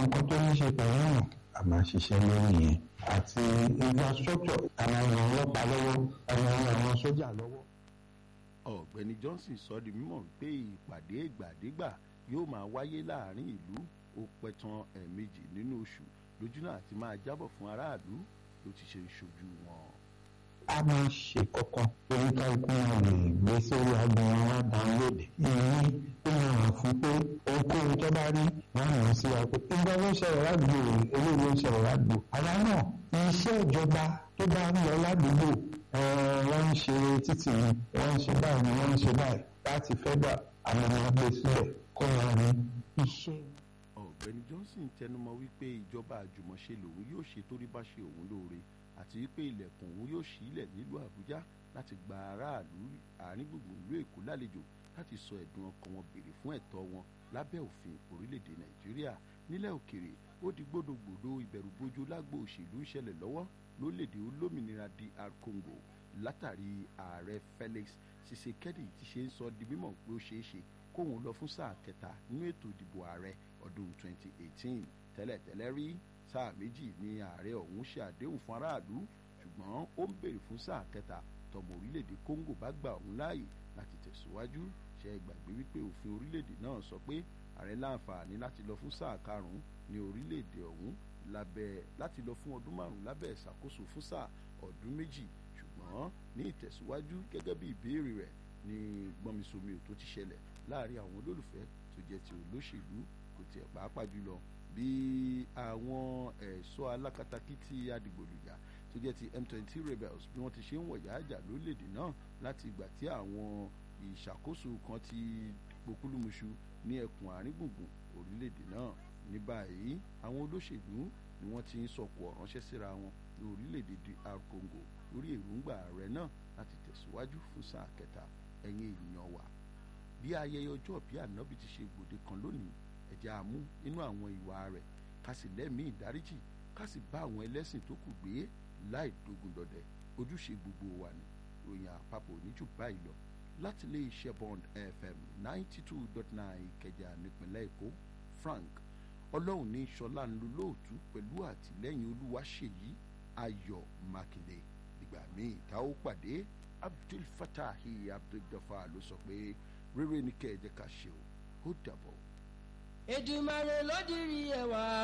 nǹkan tó ní ṣe pẹ̀lú ọ̀nà a máa ṣiṣẹ́ lórí yẹn àti infrastructure a máa ran ọlọ́pàá lọ́wọ́ a máa ran àwọn sójà lọ́wọ́. ọ̀gbẹ́ni johnson sọ di mímọ̀ pé ìpàdé ìgbàdégbà yóò máa wáyé láàrin ìlú ó pẹ́ tán ẹ̀ẹ̀mejì nínú oṣù lójúnà àti máa jábọ̀ fún aráàlú ló ti ṣe ṣojú wọn. a máa ṣe kọ́kọ́ oníkálukú náà lè gbé sórí agbọn wa download ìyẹn ó máa hàn fún pé ohunkóhun tó bá rí wọn hàn sí wa pé ìgbà ló ń ṣẹlẹ̀ ládùúgbò eléyìí ló ń ṣẹlẹ̀ ládùúgbò àwa náà iṣẹ́ ìjọba tó bá ń lọ ládùúgbò wọ́n ń ṣe títì ni wọ́n ń ṣe báyìí ni wọ́n ń ṣe báyìí láti fẹ́ gbà àwọn ọmọ gbé sílẹ̀ kó wọn ní iṣẹ́. ọ̀gbẹ́ni johnson tẹnumọ́ wípé ìjọba àjùmọ̀ṣe lòun yóò ṣe torí bá ṣe òun lóore àti wípé ilẹ̀kùn òun yóò ṣílẹ̀ nílùú àbújá láti gba aráàlú àárín gbùngbùn ìlú èkó lálejò láti sọ ẹ̀dùn ọkàn wọn béèrè fún ẹ̀tọ́ wọn lábẹ́ òfin orílẹ̀-èdè nàìjíríà nílẹ̀ òkèrè ó di gbódògbòdò ìbẹ̀rùbojo lágbo òṣèlú ń ṣẹlẹ̀ lọ́wọ́ lórílẹ̀-èdè olómìnira dr congo látàrí ààrẹ felix tshisekedi ti ṣe ń sọ di mímọ̀ pé ó ṣeé ṣe kóun lọ fún sáà kẹta nínú ètò ìdìbò ààrẹ ọdún 2018 tẹ́lẹ̀tẹ́lẹ̀ rí sáà méjì ni ààrẹ ọ̀hún ṣe àdéhùn fún aráàlú ṣùgbọ́n ó ń béèrè fún sáà kẹta tọmọ orílẹ̀-èdè congo bá gbà òun láàyè láti tẹ̀síwájú ṣe é gbàgbé wípé òfin orílẹ̀-èdè náà sọ pé ààrẹ láǹfààní láti lọ fún sáà karùn-ún ní orílẹ̀-èdè ọ̀hún lábẹ́ láti lọ fún ọdún márùn-ún lábẹ́ ìṣàkóso fún sáà ọdún méjì ṣùgbọ́n ní ìtẹ̀síwájú gẹ́gẹ́ bí ìbéèrè rẹ̀ ní gbọ́nmisomi ò tó ti ṣẹlẹ̀ láàrin àwọn olólùfẹ́ tó jẹ́ ti olóṣèlú kò tiẹ̀ pàápàá jùlọ bí àwọn ẹ̀ṣọ́ alákatakítí adigbòlùjà tó jẹ́ ti m20 rebels bí wọ́n ti ṣe ń wọ̀yá àjà lórílẹ̀‐èdè náà láti ìgbà tí àwọn ìṣàkóso kan ti pokúlùmùṣu ní ẹkùn àárín gbùngbùn orílẹ̀‐èdè náà ní báyìí àwọn olóṣèlú ni wọ́n ti ń sọ̀kò ránṣẹ́ síra wọn ní orílẹ̀‐èdè dr congo lórí èròǹgbà ààrẹ náà láti tẹ̀síwájú fún sáà kẹta ẹ̀yìn èèyàn wa bí ayẹyẹ ọjọ́ bí ànábì ti ṣe gbòde kan lónìí ẹ̀jẹ̀ àmú nínú àwọn ìwà rẹ̀ ká sì lẹ́mìí ìdáríjì ká sì bá àwọn ẹlẹ́sìn tó kù gbé láì dógun dọdẹ ojúṣe gbogbo wa ni ròyìn àpapọ̀ oníjù báyìí lọ láti ilé iṣẹ́ bond fm ninety two dot nine ìkẹjà nípínlẹ̀ èkó frank ọlọ́run ní sọlá ń lo lóòtú pẹ̀lú àtìlẹ́yìn olúwaṣèyí ayọ̀ mákindé ìgbà míì tá ó pàdé abdul fatahi abdul gafar ló sọ pé rere ni kẹ́ ẹ jẹ́ ká ṣe o ó dàbọ̀. èdùmàrè ló dirí ẹwà